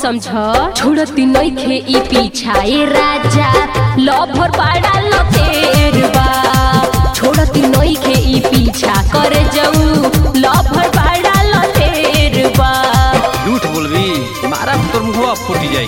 समझ छोड़ती नइखे ई पीछाए राजा लभर पाड़ा लतेर बा छोड़ती नइखे ई पीछा करे जाऊ लभर पाड़ा लतेर बा झूठ बोलबी मारा तोर मुहवा फूट जाई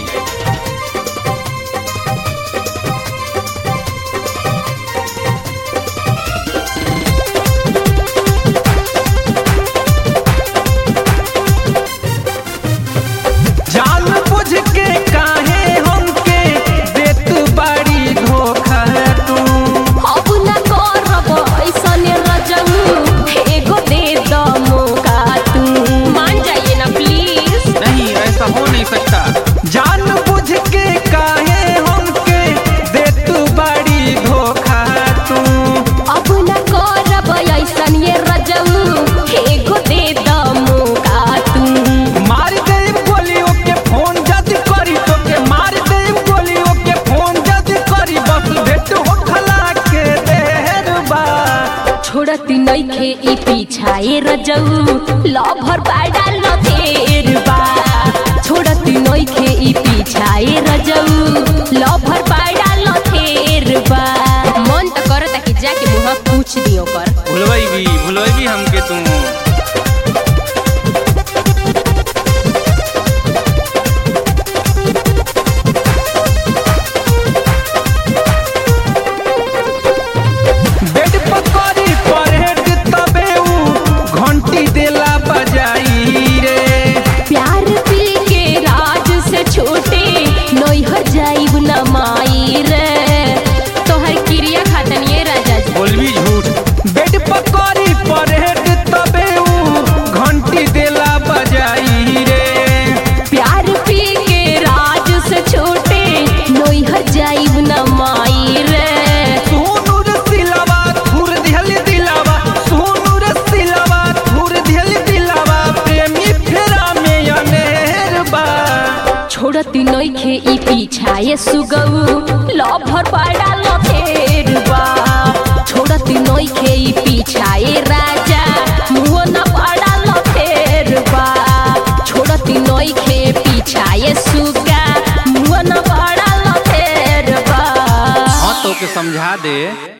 जान बुझ के काहे हमके देत बाड़ी धोखा तू अब न करब ऐसने रजऊ एगो दे द मौका तू मान जाइए ना प्लीज नहीं ऐसा हो नहीं सकता जान बुझ के काहे हमके देत बाड़ी धोखा तू अब न करब ऐसन ये रजऊ एगो दे द मौका तू मार दे गोलियों के फोन जद करी तो के मार दे गोलियों के फोन जद करी बस भेट हो खला के देर बा छोड़ती नइखे ई पीछाए रजऊ लभर बाड़ा लतेर बा छोड़ती नइखे ई पीछाए रजऊ लभर बाड़ा लतेर बा मन त करता कि जाके मुहा पूछ दियो कर भुलवाई भी भुलवाई भी हमके तू बेड पकड़ी परहेट तबे ऊ घंटी देला बजाई रे प्यार पी के राज से छोटे नैहर जाइब न माई रे तोहर क्रिया खातन ये राजा जी बोलबी झूठ बेड पकड़ी परहेट तबे ऊ घंटी देला बजाई रे प्यार पी के राज से छोटे नैहर जाइब न माई रे सोनू रे सिलावा थुर दिहल दिलावा सोनू रे सिलावा थुर दिहल दिलावा प्रेमी फेरा में अनेर बा छोड़ती नइखे ई पीछाए सुगऊ लभर पाड़ा लथेर बा छोड़ती नइखे ई पीछाए राजा मुहो न पाड़ा लथेर बा छोड़ती नइखे पीछाए सुगा मुहो न पाड़ा लथेर बा हाँ तो के समझा दे